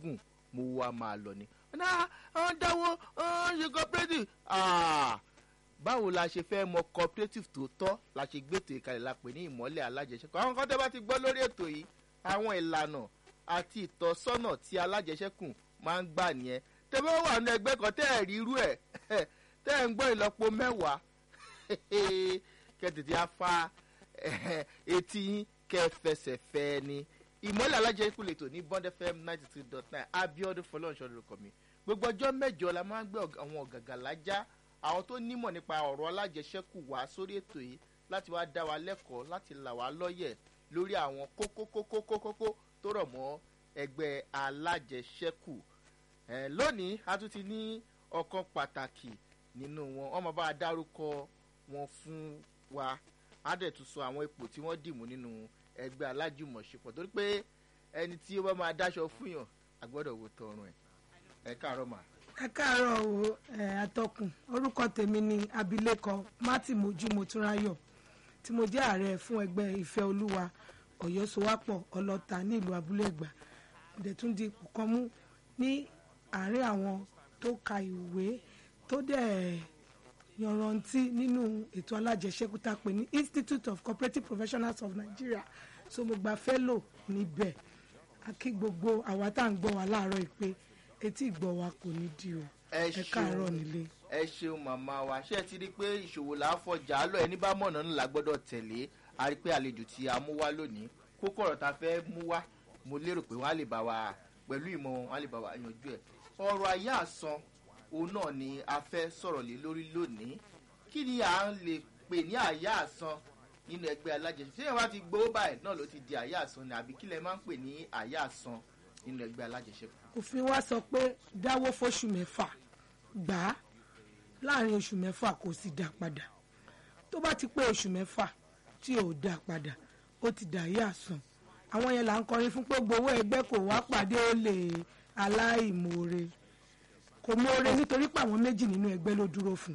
gùn mo wá máa lọ ni. náà àwọn dáwọ́ àwọn ṣe cooperative Ah, báwo la ṣe fẹ́ mọ cooperative tó tọ́ la ṣe gbètò ìkàlẹ̀ la pè ní ìmọ́lẹ̀ alájẹsẹ́kù àwọn kan tẹ́ bá ti gbọ́ lórí ètò yìí àwọn ìlànà àti ìtọ́sọ́nà tí alájẹsẹ́kù máa ń gbà nìyẹn tẹ́ bá wà ní ẹgbẹ́ kan tẹ́ ẹ̀ rí irú ẹ̀ tẹ́ ẹ̀ ń gbọ́ ìlọ́po mẹ́wàá kẹ́ tètè á fa etí yín kẹ́ fẹsẹ̀ fẹ́ ni ìmọ́lẹ̀ alájẹsẹ́kù lè tò ní bond fm ninety three dot nine abiodun fọlọ́nṣọ́ lórúkọ mi gbogbo ọjọ́ mẹ́jọ la máa ń gbé àwọn ọ̀gàgà lájá àwọn tó nímọ̀ nípa ọ̀rọ̀ alájẹsẹ́kù wá sórí ètò yìí láti wá dá wa lẹ́kọ̀ọ́ láti là wá lọ́yẹ̀ lórí àwọn kókókókókókó tó rọ̀ mọ́ ẹgbẹ́ alájẹsẹ́kù ẹ̀ lónìí a tún ti ní ọ̀kan pàtàkì nínú wọn wọ́n máa bá a dárúkọ wọn fún wa á dẹ̀ tún sọ àwọn ipò tí wọ́n dìmú nínú ẹgbẹ́ alájùmọ̀ṣepọ̀ torí pé ẹni tí ó bá máa dáṣọ fún yàn àgbọ́dọ̀ wò tọrùn ẹ̀ ẹ káàárọ̀ mà. ẹ káàárọ̀ o ẹ atọ́kùn orúkọ tèmi ni abilékọ mati mojú motúnráyọ̀ tí mo jẹ́ ààrẹ fún ẹgbẹ́ ìfẹ́ olúwa ọ̀yọ́ sowápọ̀ ọlọ́ta ní ìlú abúlé ẹ̀gbá dẹ̀tún di ipò kan mú ní àárín àwọn tó ka ìwé tó dẹ̀ yanrantí nínú ètò alájẹsẹ́kù tá a pè ní institute of cooperative professionals of nigeria so mo gba fellow níbẹ̀ a kí gbogbo àwa tá à ń gbọ́ wa láàárọ̀ ìpè etí ìgbọ́ wa kò ní di o ẹ ẹ káàárọ̀ nílé. ẹ ṣeun màmá wa ṣé ẹ ti rí i pé ìṣòwò là á fọjà lọ ẹni bá mọ̀nà ńlá gbọ́dọ̀ tẹ̀lé a rí i pé àlejò tí a mú wá lónìí kókó ọ̀rọ̀ tá a fẹ́ mú wá mo lérò pé wọ́n á lè bá wa pẹ̀lú ìmọ̀ wọn á lè bá wa yanjú ẹ̀ ọ̀rọ̀ ayé àsan òun náà ni a fẹ́ sọ̀rọ̀ lé lórí lónìí kí ni à ń lè pè ní àyà àsan nínú ẹgbẹ́ alájẹsẹ̀ ṣé ìwà ti gbowó báyìí náà ló ti di àyà àsan ni àbí kí lẹ máa ń pè ní àyà àsan nínú ẹgbẹ́ alájẹsẹ̀ òfin wa sọ pé dáwó fóṣù mẹ́fà gbà á láàrin oṣù mẹ́fà kò sì dá padà tó bá ti pé oṣù mẹ́fà tí ò dá padà ó ti dà yé àsàn àwọn yẹn là ń kọrin fún pé gbowó ẹgbẹ́ kò wá pàdé ó lè aláìmoore kò moore nítorí pé àwọn méjì nínú ẹgbẹ́ ló dúró fún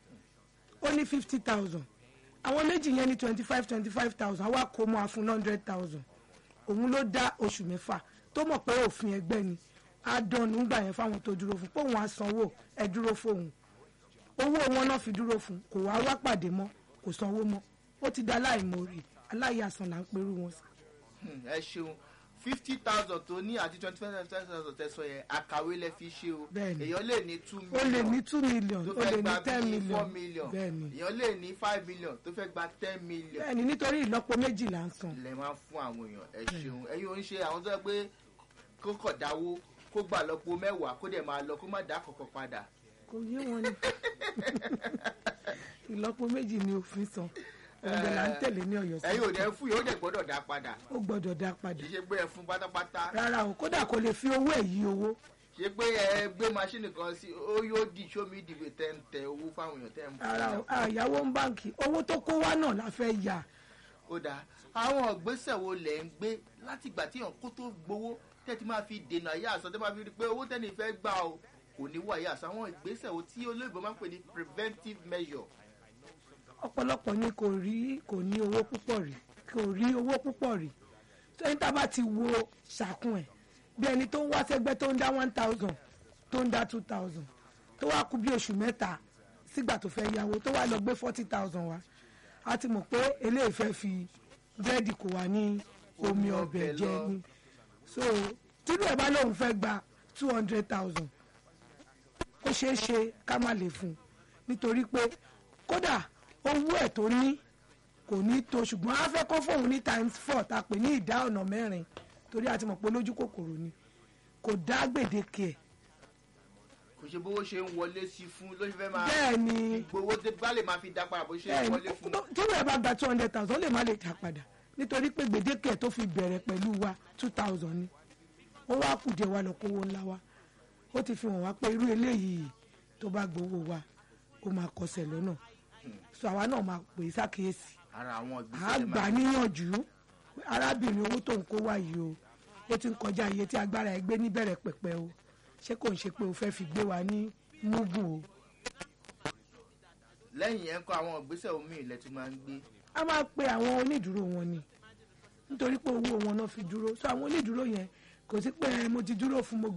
ó ní fifty thousand àwọn méjì yẹn ní twenty five twenty five thousand àwa kò mọ́ àfún hundred thousand òun ló dá oṣù mẹ́fà tó mọ̀ pé òfin ẹgbẹ́ ni á dán nígbà yẹn fáwọn tó dúró fún pé òun á sanwó ẹ dúró fóun owó wọn náà fi dúró fún kò wá wá pàdé mọ́ kò sanwó mọ́ ó ti dá aláìmoore aláìyàsàn là ń perú wọn sí. ẹ ṣeun fifty thousand tó ní àti twenty five thousand tẹsán yẹn àkàwé lẹ fi ṣe o Bẹ́ẹ̀ni. èèyàn lè ní two ó million lè ní two million tó ó fẹ́ lè ní gba ten bíi four million million bẹ́ẹ̀ni èèyàn lè ní five million tó fẹ́ gba ten million bẹ́ẹ̀ni nítorí ìlọ́po méjì là ń san lẹ máa ń fún àwọn èèyàn ẹ ṣeun ẹyin ò ń ṣe àwọn tó yẹ pé kó kọ̀ dáwó kó gbà lọ́pọ̀ mẹ́wàá kó dẹ̀ máa lọ kó má dá kọ̀kọ̀ padà kò yé wọn ni ìlọ́po méjì ni òfin san ọ̀gbẹ́ là ń tẹ̀lé ní ọ̀yọ́ ẹyin ò sí dẹ̀ fún yìí ó dẹ̀ gbọ́dọ̀ dá padà ó gbọ́dọ̀ dá padà kì í ṣe pé ẹ fún pátápátá rárá o kódà kò lè fi owó ẹ̀ yí owó ṣe pé ẹ gbé maṣíìnì kan sí ó yóò di sómi ìdìbò tẹ́ ń tẹ owó fáwọn èèyàn tẹ́ ń fún rárá o wọn. àyàwó ń báǹkì owó tó kó wá náà la fẹ́ yà ó dáa àwọn ìgbésẹ̀ wo lẹ̀ ń gbé láti ìgbà tí èèyàn kó tó gbowó tẹ́ ti máa fi dènà ayé àsán tẹ́ máa fi rí i pé owó tẹ́ni fẹ́ gbà o kò ní wọ ayé àsán àwọn ìgbésẹ̀ wo tí olóyìnbó máa ń pè ní preventive measure. ọ̀pọ̀lọpọ̀ ni kò rí kò ní owó púpọ̀ rí kò rí owó púpọ̀ rí tó ẹni tá a bá ti wo ṣàkún ẹ̀ bí ẹni tó ń wá sẹ́gbẹ́ tó ń dá one thousand tó ń dá two thousand tó wá kú bí oṣù mẹ́ta sígbà tó fẹ́ yáwó tó wá lọ gbé forty thousand wá a ti mọ̀ pé eléyìí fẹ́ fi búrẹ́dì kò wá ní omi ọbẹ̀ jẹ ni so tírú ẹ̀ bá lóun fẹ́ gba two hundred thousand ó ṣeé ṣe ká má lè fún un nítorí pé kódà owó ẹ̀ tó ní kò ní tó ṣùgbọ́n a fẹ́ kọ́ fóun ní times four tá a pè ní ìdá ọ̀nà mẹ́rin torí a ti mọ̀ pé lójú kòkòrò ni kò dá gbèdéke ẹ̀ kò ṣe bówó ṣe ń wọlé sí fún ló ṣe fẹ́ máa bẹ́ẹ̀ ni gbowó tẹ́ bá lè máa fi dá padà bó ṣe ń bẹ́ẹ̀ wọlé ni fún. tó- tí wọ́n bá gba two hundred thousand ó lè má lè dá padà nítorí pé gbèdéke ẹ̀ tó fi bẹ̀rẹ̀ pẹ̀lú wa two thousand ni ó wá kù díẹ̀ wa lọ kówó ńlá wa ó ti fi hàn wá pé irú eléyìí tó bá gbowó wa ó máa kọsẹ̀ lọ́nà so àwa náà máa pè é sákèésì ara àwọn à á ìgbésẹ̀ lè gbà máa níyànjú arábìnrin owó tó ń kó wá yìí o ó ti ń kọjá iye tí agbára ẹ gbé níbẹ̀rẹ̀ pẹ̀pẹ̀ o ṣé kò ń ṣe pé o fẹ́ fi gbé wa ní mugun o lẹ́yìn yẹn kọ́ àwọn ìgbésẹ̀ omi ilẹ̀ tí máa ń gbé a máa pe àwọn onídùúró wọn ni nítorí pé owó wọn náà fi dúró so àwọn onídùúró yẹn kò sí pé mo ti dúró fún mo